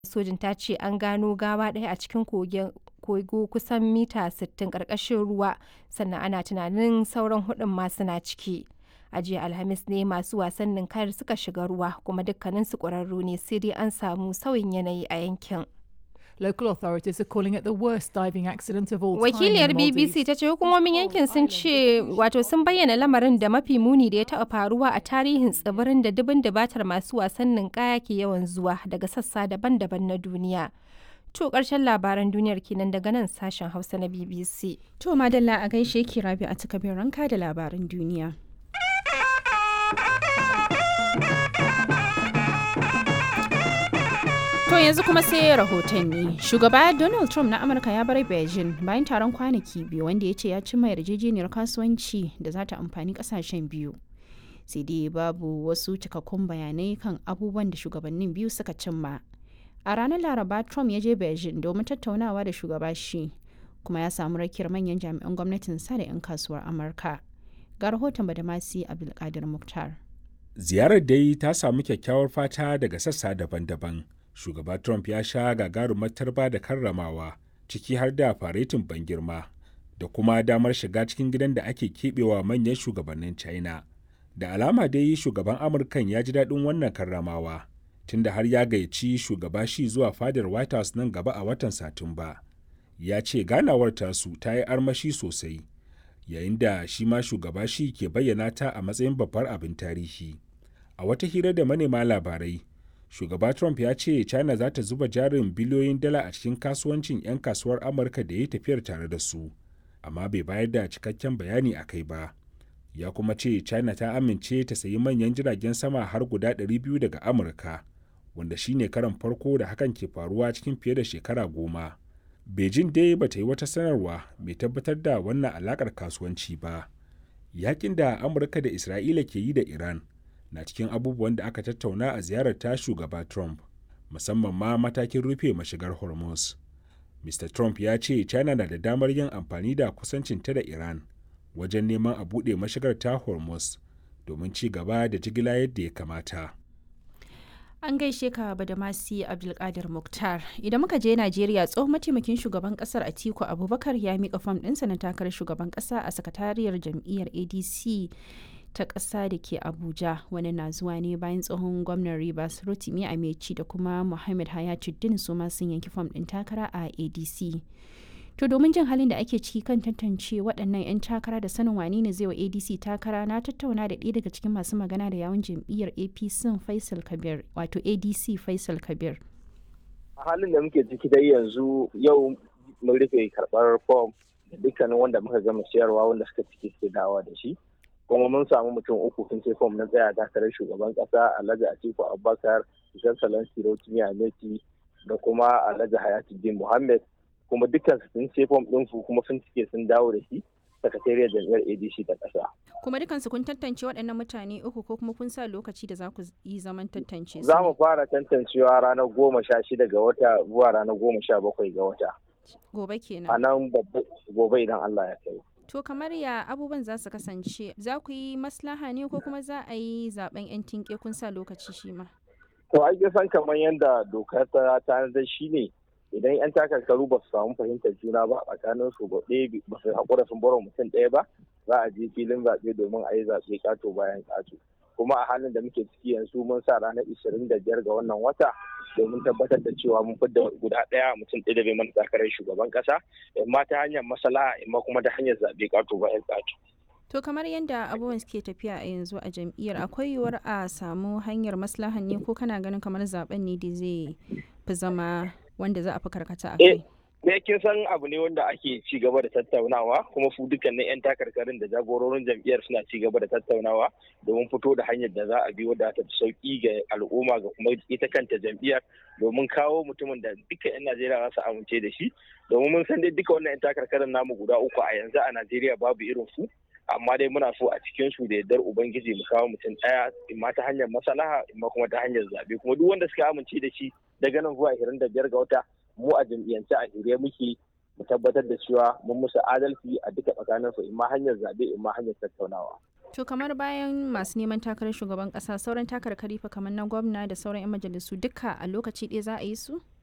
sojin ta ce an gano gawa ɗaya a cikin kogo kusan mita 60 ƙarƙashin ruwa sannan ana tunanin sauran hudun ma suna ciki a jiya alhamis ne masu wasan ninkayar suka shiga ruwa kuma dukkaninsu ƙwararru ne sai dai an samu sauyin yanayi a yankin Local authorities are calling it the worst diving accident of all time. Wakiliyar in the Maldives. BBC ta ce hukumomin yankin sun ce wato sun bayyana lamarin da mafi muni da ya taɓa faruwa a tarihin tsibirin da dubin dubatar masu wasan ninkaya ke yawan zuwa daga sassa daban-daban na duniya. To ƙarshen labaran duniyar kenan daga nan sashen Hausa na BBC. To madalla a gaishe ki rabi a cika ranka da labaran duniya. To yanzu kuma sai rahotanni. Shugaba Donald Trump na Amurka ya bar Beijing bayan taron kwanaki biyu wanda ya ce ya cimma yarjejeniyar kasuwanci da za ta amfani kasashen biyu. Sai dai babu wasu cikakkun bayanai kan abubuwan da shugabannin biyu suka cimma. A ranar Laraba Trump ya je Beijing domin tattaunawa da shugaba shi kuma ya samu rakiyar manyan jami'an gwamnatin sa da 'yan kasuwar Amurka. Ga rahoton Badamasi Abdulkadir Mukhtar. Ziyarar dai ta samu kyakkyawar fata daga sassa daban-daban. Shugaba Trump ya sha gagarumar tarba da karramawa, ciki har da faretin ban girma, da kuma damar shiga cikin gidan da ake keɓewa manyan shugabannin China. Da alama dai shugaban Amurkan ya ji daɗin wannan karramawa, tunda har ya gayyaci shugaba shi zuwa fadar White House nan gaba a watan Satumba. Ya ce ganawar tasu ta yi armashi sosai, yayin da shi ma shugaba shi ke bayyana ta a matsayin babbar abin tarihi. A wata hira da manema labarai, shugaba Trump ya ce China za ta zuba jarin biliyoyin dala a cikin kasuwancin 'yan kasuwar Amurka da ya tafiyar tare da su, amma bai bayar da cikakken bayani a kai ba. Ya kuma ce China ta amince ta sayi manyan jiragen sama har guda 200 daga Amurka, wanda shine karan farko da hakan ke faruwa cikin fiye da shekara goma. Beijing dai ba ta yi wata sanarwa mai tabbatar da wannan alakar kasuwanci ba. Yakin da Amurka da Isra'ila ke yi da Iran na cikin abubuwan da aka tattauna a ziyarar ta shugaba Trump, musamman ma matakin rufe mashigar Hormuz. Mr. Trump ya ce China na da damar yin amfani da kusancinta da Iran wajen neman a buɗe mashigar ta Hormuz domin ci gaba da jigila yadda ya kamata. An gaishe ka Badamasi Abdulkadir Mukhtar. Idan muka je Najeriya tsohon mataimakin shugaban kasar Atiku Abubakar ya mika fam ɗinsa na takarar shugaban ƙasa a sakatariyar jam'iyyar ADC ta ƙasa da ke Abuja wani na zuwa ne bayan tsohon gwamnan Rivers Rotimi Ameci da kuma Muhammad Hayatuddin su ma sun yanki fam ɗin takara a ADC. To domin jin halin da ake ciki kan tantance waɗannan 'yan takara da sanin wane ne zai wa ADC takara na tattauna da ɗaya daga cikin masu magana da yawun jam'iyyar APC Faisal Kabir wato ADC Faisal Kabir. A halin da muke ciki dai yanzu yau mun rufe karɓar fom da dukkanin wanda muka gama siyarwa wanda suka ciki suke dawa da shi. kuma mun samu mutum uku sun ce fom na tsaya takarar shugaban kasa alhaji atiku abubakar ishan salon sirotimi ameti da kuma alhaji hayatuddin muhammad kuma dukkan su sun ce fom ɗin su kuma sun cike sun dawo da shi sakatariyar jam'iyyar adc ta ƙasa. Kuma dukansu kun tantance waɗannan mutane uku ko kuma kun sa lokaci da za ku yi zaman tantance su? Za mu fara tantancewa ranar goma sha shida ga wata zuwa ranar goma sha bakwai ga wata. Gobe kenan. A nan gobe idan Allah ya kai. To kamar ya abubuwan za su kasance za ku yi maslaha ne ko kuma za a yi zaben 'yan tinke kun sa lokaci shi ma? To ai san kamar yadda dokar ta tanadar shi ne idan 'yan takarkaru ba su samu fahimtar juna ba a tsakanin su ɗaya ba su haƙura sun bar mutum ɗaya ba za a je filin zaɓe domin a yi zaɓe ƙato bayan ƙato. Kuma a halin da muke ciki yanzu mun sa ranar ishirin da biyar ga wannan wata domin tabbatar da cewa mun fidda guda ɗaya mutum ɗaya da bai mana takarar shugaban ƙasa imma ta hanyar masala imma kuma ta hanyar zaɓe ƙato bayan ƙato. To kamar yadda abubuwan suke tafiya a yanzu a jam'iyyar akwai yiwuwar a samu hanyar maslahan ne ko kana ganin kamar zaben ne da zai fi zama wanda za a fi karkata a kai? ne kin san abu ne wanda ake ci gaba da tattaunawa kuma su dukkanin 'yan takarkarin da jagororin jam'iyyar suna ci gaba da tattaunawa domin fito da hanyar da za a bi wadda ta sauki ga al'umma ga kuma ita kanta jam'iyyar domin kawo mutumin da duka 'yan Najeriya za su amince da shi domin mun san dai duka wannan 'yan takarkarin namu guda uku a yanzu a Najeriya babu irin su amma dai muna so a cikin su da yardar ubangiji mu kawo mutum ɗaya imma ta hanyar maslaha imma kuma ta hanyar zabe kuma duk wanda suka amince da shi daga nan zuwa 25 ga wata mu a jam'iyyance a shirye muke mu tabbatar da cewa mun musu adalci a duka tsakanin su imma hanyar zabe imma hanyar tattaunawa To kamar bayan masu neman takarar shugaban kasa sauran takarkari fa kamar na gwamna da sauran 'yan majalisu duka a lokaci ɗaya za a yi su?